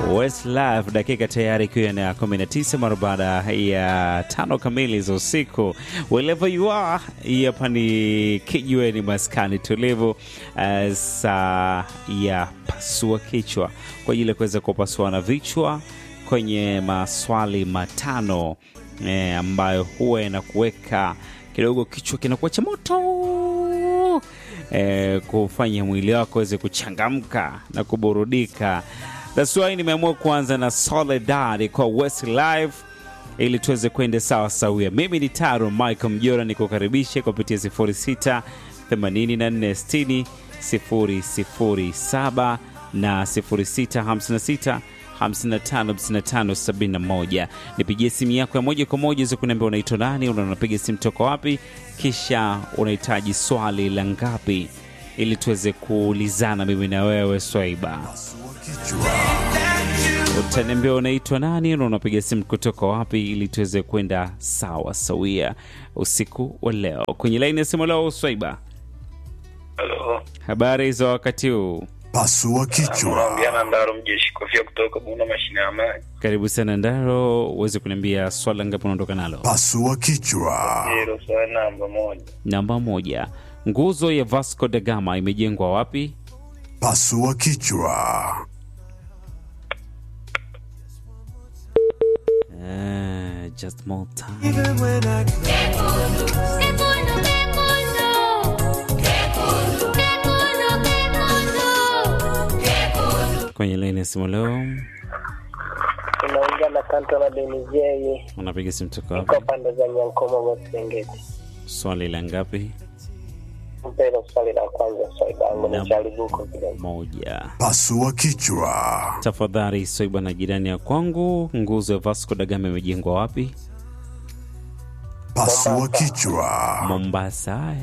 Westlife, dakika tayari ikiwa na 19 mara baada ya tano kamili za usiku. Wherever you are, hii hapa ni kijiweni maskani tulivu, uh, saa ya pasua kichwa kwa ajili ya kuweza kupasuana vichwa kwenye maswali matano eh, ambayo huwa inakuweka kidogo kichwa kinakuwa cha moto eh, kufanya mwili wako weze kuchangamka na kuburudika. That's why nimeamua kuanza na Soledad kwa Westlife ili tuweze kwenda sawa sawia. Mimi ni Taro Michael Mjora, nikukaribishe kupitia 06 84 60 007 na 0656 555571. Nipigie simu yako ya moja kwa moja za kuniambia unaitwa nani, unapiga simu toka wapi, kisha unahitaji swali la ngapi, ili tuweze kuulizana mimi na wewe Swaiba. Utaniambia unaitwa nani na unapiga simu kutoka wapi, ili tuweze kwenda sawa sawia usiku wa leo. Kwenye laini ya simu leo, Swaiba, Halo. habari za wakati huu? Pasua kichwa. Naongea na Ndaro Mjeshi Kofia kutoka Bunda mashine ya maji. Karibu sana Ndaro, uweze kuniambia swala ngapi unaondoka nalo? Pasua kichwa. Zero swali namba moja. Namba moja, nguzo ya Vasco da Gama imejengwa wapi? Pasua kichwa. Uh, just more time. Kwenye laini ya simu leo Tunaongea na kanto la Denizei, unapiga simu toka iko wapi? pande za Nyankoma Serengeti. Swali la ngapi? Mpelo swali la kwanza, swali langu Naam. ni charibuko kidogo. Moja. Pasua kichwa. Tafadhali Soiba na jirani ya kwangu, nguzo ya Vasco da Gama imejengwa wapi? Pasua kichwa. Mombasa. Haya,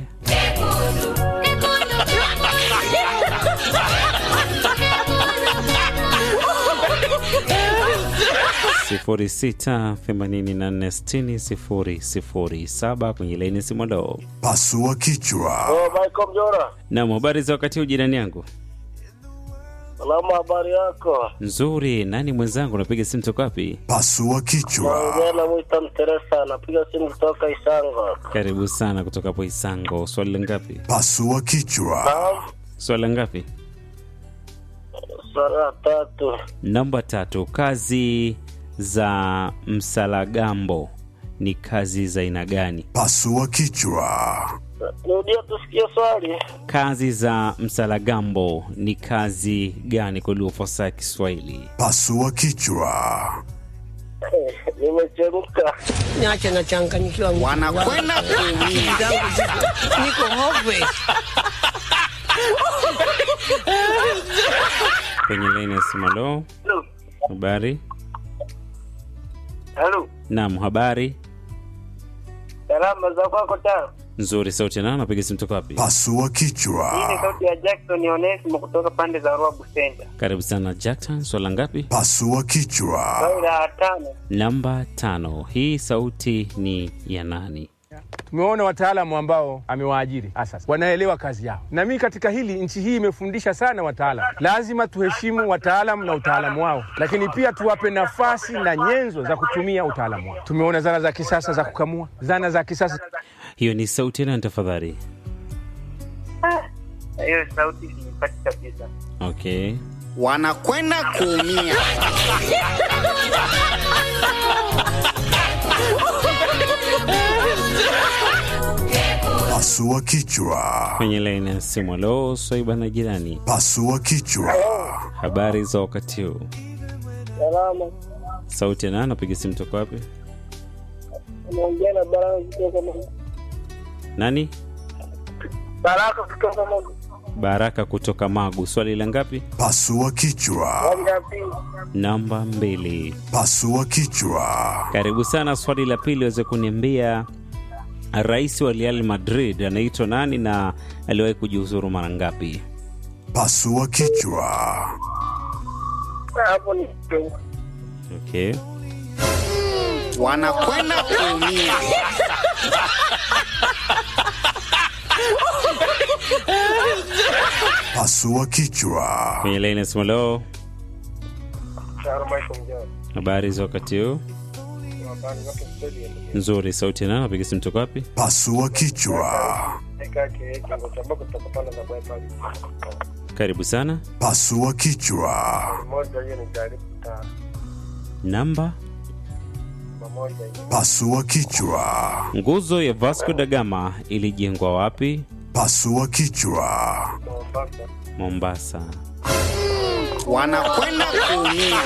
sifuri sita themanini na nne sitini sifuri sifuri saba kwenye laini ya simu leo. Pasua kichwa. Oh, Michael Mjora, Naam, habari za wakati huu jirani yangu? salamu, habari yako? Nzuri. Nani mwenzangu, unapiga simu toka wapi? Pasua kichwa. Naongea na Mwita Mteresa, napiga simu kutoka Isango. Karibu sana kutoka hapo Isango. Swali la ngapi? Pasua kichwa. Naam, Swali la ngapi? swali la tatu. Namba tatu. Kazi za Msalagambo ni kazi za aina gani? Pasua kichwa. Rudia tusikie swali. Kazi za Msalagambo ni kazi gani kwa lugha fasaha ya Kiswahili? Pasua kichwa. Nimechemka. Niache nachanganyikiwa. Wanakwenda kuumia. Niko hopeless. Kwenye laini ya simu. Halo, habari? Halo, Naam, habari salama za kwako tano. nzuri. Sauti nani? Napiga simu toka wapi? Pasua Hii ni kichwa. sauti ya Jackson Onesimo kutoka pande za Ruabu Center. Karibu sana Jackson. Swala ngapi? Pasua kichwa. Swali la tano. Namba tano. Hii sauti ni ya nani? Tumeona wataalamu ambao amewaajiri asas wanaelewa kazi yao, na mimi katika hili, nchi hii imefundisha sana wataalamu. Lazima tuheshimu wataalamu na utaalamu wao, lakini pia tuwape nafasi na nyenzo za kutumia utaalamu wao. Tumeona zana za kisasa za kukamua, zana za kisasa Hiyo ni sauti ya nani tafadhali? Hiyo sauti siipati kabisa. Okay. wanakwenda kuumia. Pasua kichwa. Kwenye laini ya simu. Halo, Swaiba na jirani, Pasua kichwa. habari za wakati huu? Salama. Sauti ya nani? Napiga simu toka wapi? Naongea na Baraka kutoka Mungu. Nani? Baraka kutoka Mungu. Baraka kutoka Magu. Swali la ngapi? Pasua kichwa. Swali la pili. Namba mbili. Pasua kichwa. Karibu sana. Swali la pili, waweze kuniambia rais wa Real Madrid anaitwa nani na aliwahi kujiuzuru mara ngapi? Pasua kichwa. Hapo ni Okay. Wanakwenda kuumia. Pasua kichwa. Kwenye laini ya simu leo, Taro Michael Mjao. Habari za wakati huu? Habari zote studio. Nzuri. Sauti ya nani? Napiga simu toka wapi? Pasua kichwa. Eka ke kingo cha mbako tutakutana na bye pale. Karibu sana. Pasua kichwa. Moja hiyo ni jaribu ta. Namba Moja hiyo. Pasua kichwa. nguzo ya Vasco da Gama ilijengwa wapi? Pasua kichwa. Mombasa. Mombasa. wanakwenda kuumia